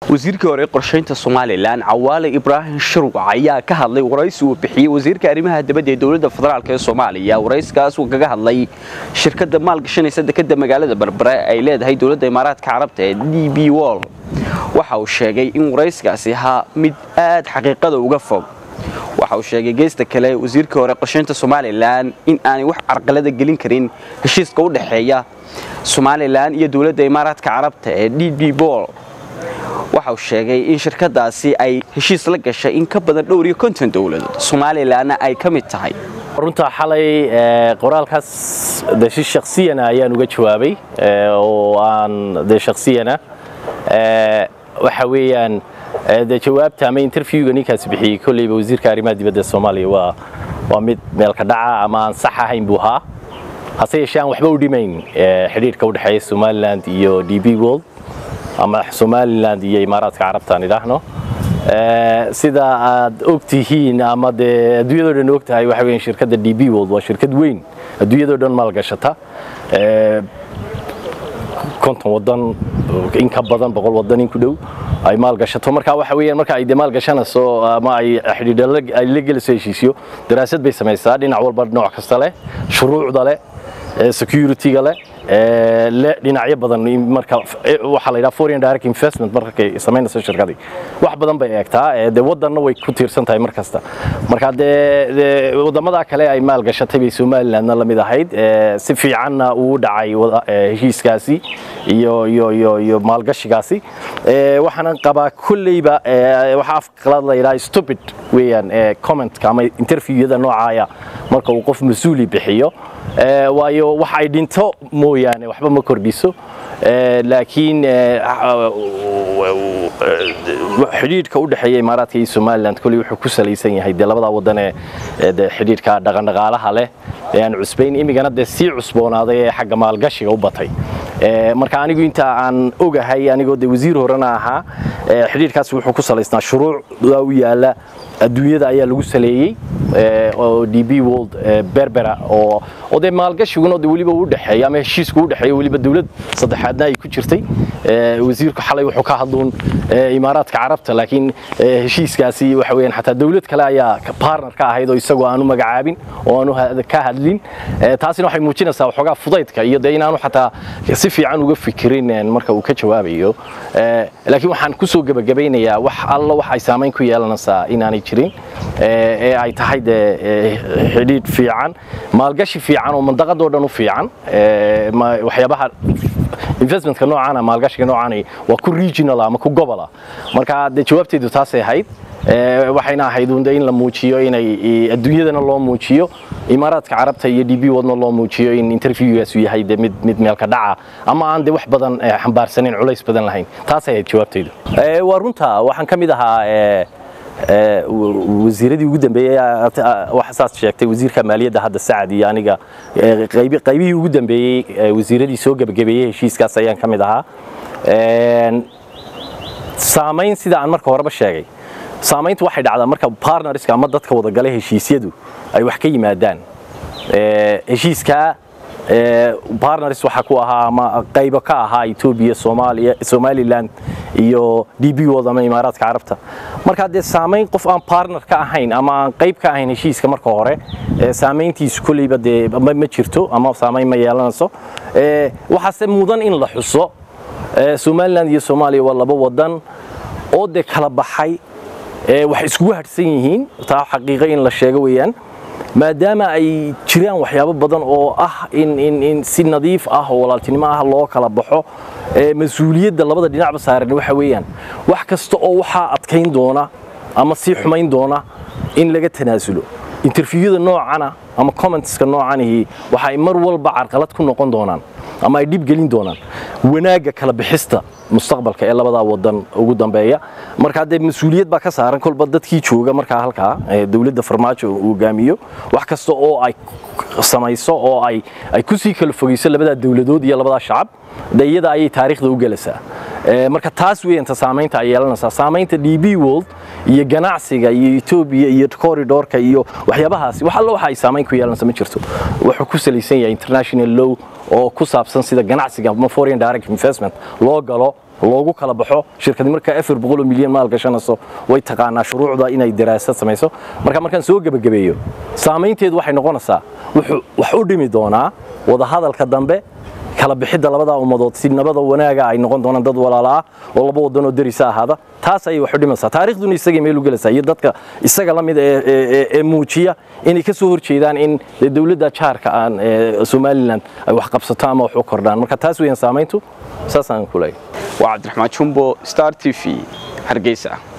wasiirkii hore qorshaynta somalilan cawaale ibraahim shirwac ayaa ka hadlay waraysi uu bixiyey wasiirka arrimaha dibadda ee dowladda federaalk ee soomaaliya warayskaas uu kaga hadlay shirkadda maalgashanaysa dekadda magaalada berbere ay leedahay dowladda imaaraadka carabta ee d b wol waxa uu sheegay in warayskaasi ahaa mid aad xaqiiqada uga fog waxa uu sheegay geesta kale wasiirkii hore qorshaynta somalilan in aanay wax carqalada gelin karin heshiiska u dhexeeya somalilan iyo dowladda imaaraadka carabta ee d b bol waxa uu sheegay in shirkadaasi ay heshiis la gashay in ka badan dhowr iyo konton dowladood somalilanna ay ka mid tahay runta xalay qoraalkaas de si shaksiyana ayaan uga jawaabay oo aan de shaksiyana waxa weeyaan de jawaabta ama interviewga ninkaasi bixiyey kolleyba wasiirka arrimaha dibadda soomaaliya waa waa mid meelka dhaca ama aan sax ahayn buu ahaa hase yeeshee aan waxba u dhimayn xidhiidhka u dhexeeya somaliland iyo d b world ama somaliland iyo imaaraadka carabta aan idhaahno sida aad og tihiin ama dee adduunyadoo dhan og tahay waxa weeyaan shirkadda d b world waa shirkad weyn adduunyadoo dhan maalgashata konton wadan in ka badan boqol wadan in ku dhow ay maalgashato marka waxa weeyaan marka ay de maalgashanayso ama ay xidhiidho ay la gelayso heshiisyo daraasad bay samaysaa dhinac walba nooc kasta leh shuruucda leh security-ga leh le dhinacyo badan marka waxa la yidhaha foreign direct investment markay samaynayso shirkadii wax badan bay eegtaa dee wadanna way ku tiirsan tahay mar kasta marka dee wadamada kale ay maal gashatay bay somalilandna la mid ahayd si fiicanna uu dhacay heshiiskaasi iyo iyo iyo iyo maalgashigaasi waxaanan qabaa kolleyba waxa afqalaad la yidhaha stupid weeyaan commentka ama interviewada noocaaya marka uu qof mas-uuli bixiyo waayo wax ay dhinto mooyaane waxba ma kordhiso laakiin xidhiidhka u dhexeeya imaaraadka iyo somaliland kolley wuxuu ku salaysan yahay dee labadaa wadan ee de xidhiidhka dhaqandhaqaalaha leh ee aan cusbayn imigana dee sii cusboonaaday ee xagga maalgashiga u batay marka anigu inta aan ogahay anigoo de wasiir horena ahaa xidhiidhkaas wuxuu ku salaysnaa shuruucda u yaala adduunyada ayaa lagu saleeyey oo d b world berbera oo oo dee maalgashiguna de weliba u dhexeeya ama heshiisku u dhexeeya weliba dawlad saddexaadna ay ku jirtay wasiirku xalay wuxuu ka hadluun imaaraadka carabta laakiin heshiiskaasi waxa weeyaan xataa dawlad kale ayaa partner ka ahayd oo isagoo aanu magacaabin oo aanu ka hadlin taasina waxay muujinaysaa waxoogaa fudaydka iyo dee inaanu xataa si fiican uga fikirin marka uu ka jawaabayo laakiin waxaan kusoo gebagabaynayaa wax alla wax ay saamayn ku yeelanaysaa inaanay jirin ee ay tahay dee xidhiidh fiican maalgashi fiican oo mandaqadoo dhan u fiican waxyaabaha investmentka noocaana maalgashiga noocaani waa ku regional ama ku gobola marka dee jawaabteedu taasay ahayd waxayna ahayd un in la muujiyo inay adduunyadana loo muujiyo imaaraadka carabta iyo d b wadna loo muujiyo in interviewgaasu yahay de mid mid meelka dhaca ama aan de wax badan xambaarsanin culays badan lahayn taasay ahayd jawaabteedu waa runta waxaan ka mid ahaa wasiiradii ugu dambeeyey waxa saas sheegtay wasiirka maaliyadda hadda sacad iyo aniga qaybihii ugu dambeeyey wasiiradii soo gebagabeeyey heshiiskaas ayaan ka mid ahaa saamayn sida aan marka horeba sheegay saamayntu waxay dhacdaa marka partnerska ama dadka wadagala heshiisyadu ay wax ka yimaadaan heshiiskaa partners waxa ku ahaa ama qaybo ka ahaa Ethiopia Soomaaliya Somaliland iyo DB World ama Imaaraadka Carabta marka dee saameyn qof aan partner ka ahayn ama aan qayb ka ahayn heshiiska marka hore saameyntiisu kulliba dee ma jirto ama saameyn ma yeelanayso waxaase mudan in la xuso Somaliland iyo Soomaaliya waa laba wadan oo de kala baxay wax iskugu hadhsan yihiin taa xaqiiqo in la sheego weeyaan maadaama ay jiraan waxyaabo badan oo ah in in in si nadiif ah oo walaaltinimo ah loo kala baxo mas-uuliyadda labada dhinacba saaran waxa weeyaan wax kasta oo waxaa adkayn doona ama sii xumayn doona in laga tanaasulo interviewada noocana ama commentska noocanihi waxa ay mar walba carqalad ku noqon doonaan ama ay dhib gelin doonaan wanaagga kala bixista mustaqbalka ee labadaa wadan ugu dambeeya marka dee mas-uuliyad baa ka saaran kolba dadkii jooga markaa halkaa dowladda farmaajo uu hogaamiyo wax kasta oo ay samayso oo ay ay kusii kala fogeyso labadaa dowladood iyo labadaa shacab de iyada ayay taariikhda u gelaysaa marka taas weeyanta saamaynta ay yeelanaysaa saamaynta d b world iyo ganacsiga iyo etoobiya iyo corridorka iyo waxyaabahaasi wax alla waxa ay saamayn ku yeelanaysa ma jirto wuxuu ku salaysan yahay international law oo ku saabsan sida ganacsiga ama foreign direct investment loo galo loogu kala baxo shirkadi markaa afar boqol oo milyan maal gashanayso way taqaanaa shuruucda inay daraasad samayso marka markaan soo gebagabeeyo saamaynteedu waxay noqonaysaa wax u dhimi doonaa wadahadalka dambe kala bixidda labadaa ummadood si nabada wanaaga ay noqon doonaan dad walaala ah oo laba wadanoo derisa ahaada taas ayay wax u dhimaysaa taariikhduna isagay meel u gelaysaa iyo dadka isaga la mid ee muujiya inay ka soo horjeedaan in dowladda jaarka aan somalilan ay wax qabsato ama wax u kordhaan marka taas weeyaan saamayntu saasaan ku leeyahay waa cabdiraxmaan jumbo star t v hargeysa